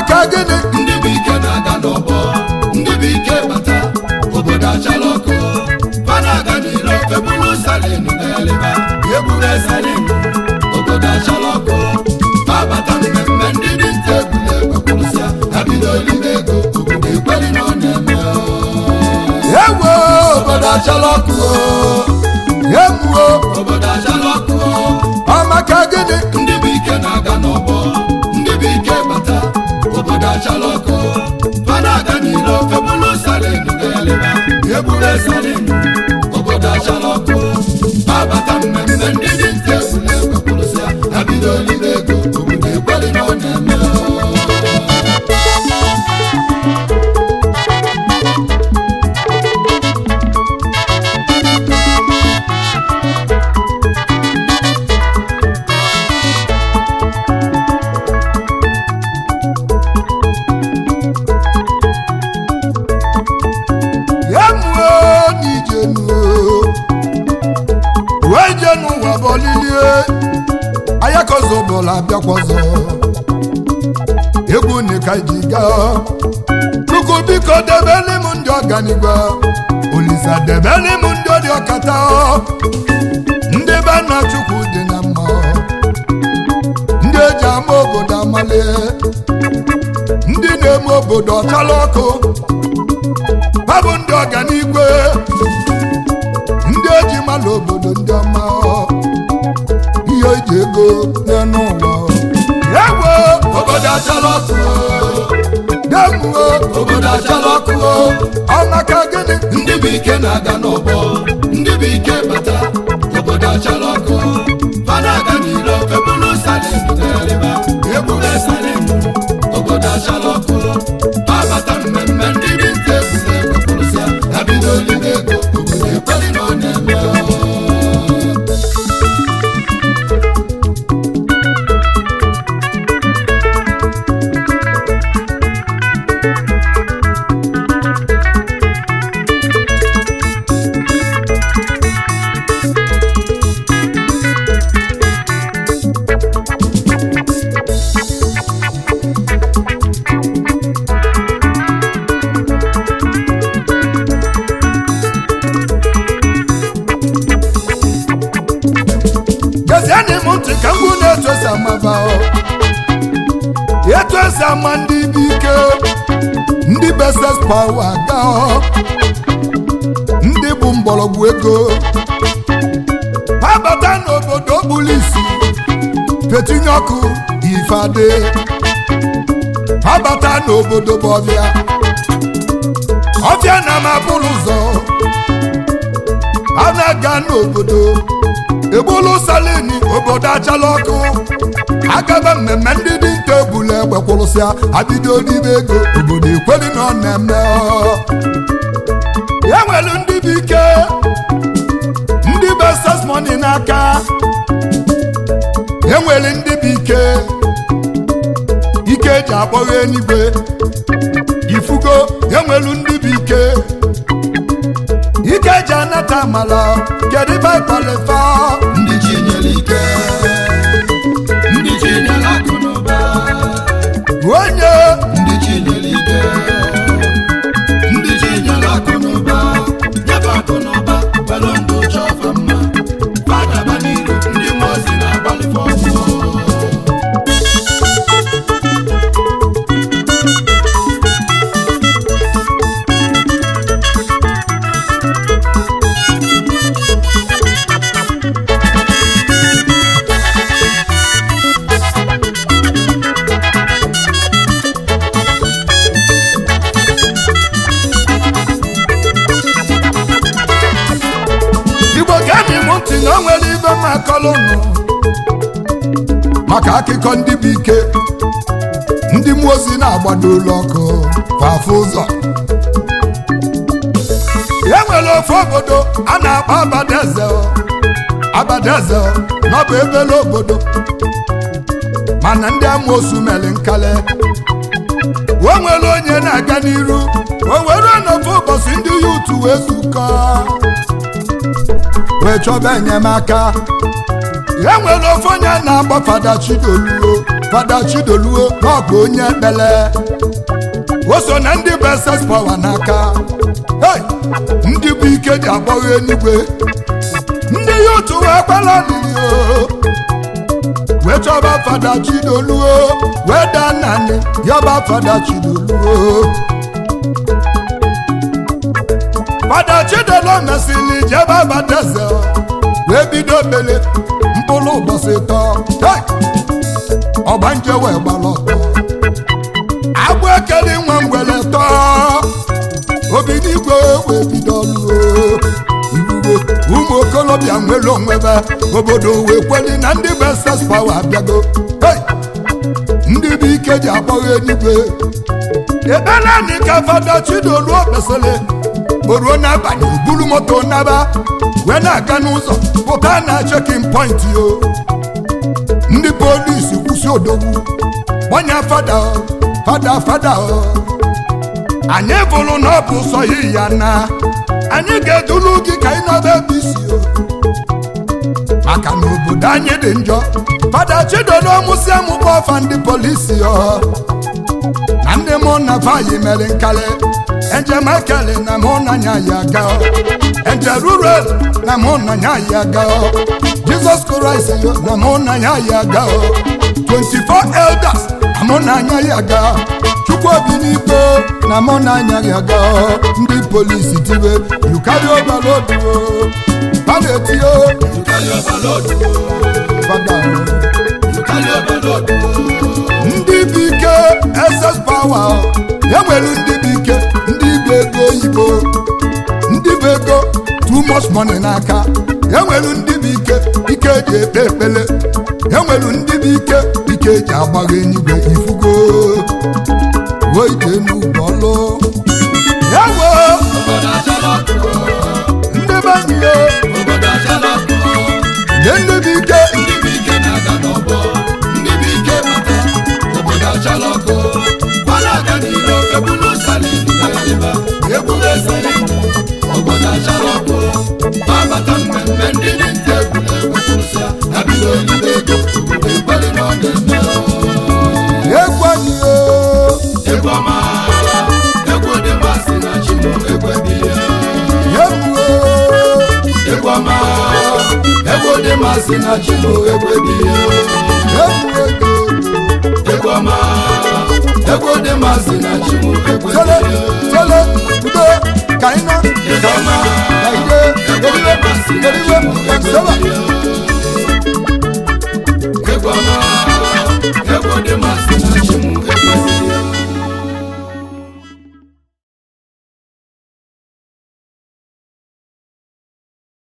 maka gịnị ndị bụ ike na-aga n'ọgbọ ndị bụ ike bata obodo achala ọkụ fana aga n'iro ebulu salin na-eleba egburu salin obodo achala ọkụ babata mmemme ndị dị nta ebule egwekwurụsịa abido olive ego obodo ekweli na ọ na-eme ewo obodo achala ọkụ emuo obodo achala ọkụ ọ maka gịnị ndị bụ ike na-aga n'ọgbọ ndị bụ ike bata obodo achala ọkụ fana aga n'iro ebulu salin na-eleba egburu salin obodo achala ọkụ babata mmemme ndị dị nta ebule egwekwurụsịa abido olive ego obodo ekweli na ọ na-eme emuo n'ijenuo wee je n'ụwa bọlilie ayakozo bụla bịakwazo egwu nika ji gaa chukwu biko debeli m ndị ọganigwe olisa debeli m ndị ọdị ọkata ndị be nna chukwu dị na mma ndị eji ama obodo amalie ndị na-eme obodo ọchala ọkụ ha bụ ndị ọganigwe ndị eji mala obodo ndị ọma ihe eji ego n'elu ụwa ewo obodo achala ọkụ demuo obodo achala ọkụ ọmaka gịnị ndị bụ ike na-aga n'ọgbọ ndị bụ ike bata obodo achala ọkụ fana aga n'iro ebulu salin na-eleba egburu salin obodo achala ọkụ babata mmemme ndị dị nta ebule egwekwurụsịa abido olive ego obodo ekweli na ọ na-eme gezienị m ntị ka mgbu na-etu esi amaba o. etu esi ama ndị bụ ike ndị beses pawa ga o. ndị bụ mgbọrọgwụ ego ha bata n'obodo bụlụ isi fetinye ọkụ ifeade ha bata n'obodo bụ ọbịa ọbịa na mabụrụ ụzọ a na-aga n'obodo egbulu salini obodo achala ọkụ agaba mmemme ndị dị nta ebule egbe kwụrụsịa abido n'ime ego obodo ekweli na ọ na-eme ọ. ya nwere ndị bụ ike ndị bụ ses moni n'aka e nwere ndị bụ ike ike eji akpọghị eluigwe ifugo e nwere ndị bụ ike ike eji anata amala kedu ibe ịkpọlefa ndị chi nyere ike ndị chi nyere akụ na ụba onye ndị chi nyere ike ndị chi nyere akụ na ụba nyebe akụ na ụba kwere ndụ chọfa mma fadaba n'iru ndị mmụọ ozi na-agbalịfe ọgwụ igbo gemi m ntị na o nwere ibe m akọlụnụ maka akụkọ ndị bụ ike ndị mmụọ ozi na-agbado ụlọ ọkụ fafụ ụzọ e nwere ofe obodo a na-akpọ abadaeze abadaeze n'ọbụ ebele obodo mana ndị amoosu mere nkale o nwere onye na-aga n'iru o were n'ofe ụbọchị ndị ya utu wee zukọ wee chọba enyemaka e nwere ofe onye na-agba fada chidoluo fada chidoluo n'ọbụ onye ekpele o so na ndị bụ ss pawa n'aka Hey! ndị bụ ike ji agbagho enigwe ndị ya otu wee kpala n'iyo wee chọba fada chidoluo wee daa naanị yọba fada chidoluo fada chidolo mesịrị jebe abadaeze wee bido mele mkpụrụ ụbọchị tọ Hey! ọgbanje wee gbara ọtọ agbụ ekele nwa ngwele tọọ obi n'igwe wee bido ọlụ iwuwe ụmụ okolobịa nwere onwebe obodo wee kweli na ndị bụ ss pawa abịago Hey! ndị bụ ike ji agbagho eluigwe ebelanị ka fada chidoluo kpesịrị o ruo n'abalị o buru moto naba wee na-aga n'ụzọ pụta na chekin point yo ndị polisi kwụsị odogwu gbanya fada o, fada fada o. anyị bụrụ na ọ bụ sọ yi ya na anyị ga-edulu gị ka ị nọba ebe isi o maka na obodo anyị dị njọ fada chidodo mụsị amụkpọ ọfa ndị polisi ọ na ndị mụ na vayi mere nkali ejem ekele na mụ na nya ya ga eje rural na mụ na nya ya ga jizọs kraịst yo na mụ na nya ya ga 24 elders na mụ na anya ya ga chukwu obi n'ikpe na mụ na anya ya ga ndị polisi tibe yukari obalodu ha na-etio You carry overload. fada You carry overload. ndị bụ ike ss pawa e nwere ndị bụ ike ndị bụ ego oyibo ndị bụ ego too much money n'aka e nwere ndị bụ ike ike eji ekpe ekpele e nwere ndị bụ ike ike eji agbagha enyigwe ifugo weije n'ụgbọlụ ya wo Obodo achala ọkụ. ndị be anyị yo Obodo achala ọkụ. nye ndị bụ ike Ndị bụ ike na-aga n'ọgbọ. Ndị bụ ike bata. Obodo achala ọkụ. Ọ na-aga n'ilo ebulu salin ga-eleba. Ebule salin. Obodo achala ọkụ. Ma bata mmemme ndị dị nta egwuregwu kwụsịa. Ha bido olibe ego. Obodo ekweli na ọ ga-eme. egwu anyị yo Egwu ọma. Egwu dị masị na Chimo ekwebi ya. egwu yo egwu ọma egwu dị masị na chimo ekwebi egwu ego egwu ọma egwu dị masị na chimo tele ekwebi tele udo ka anyị nọ egwu ọma ka ide eriwe eriwe ka nsebe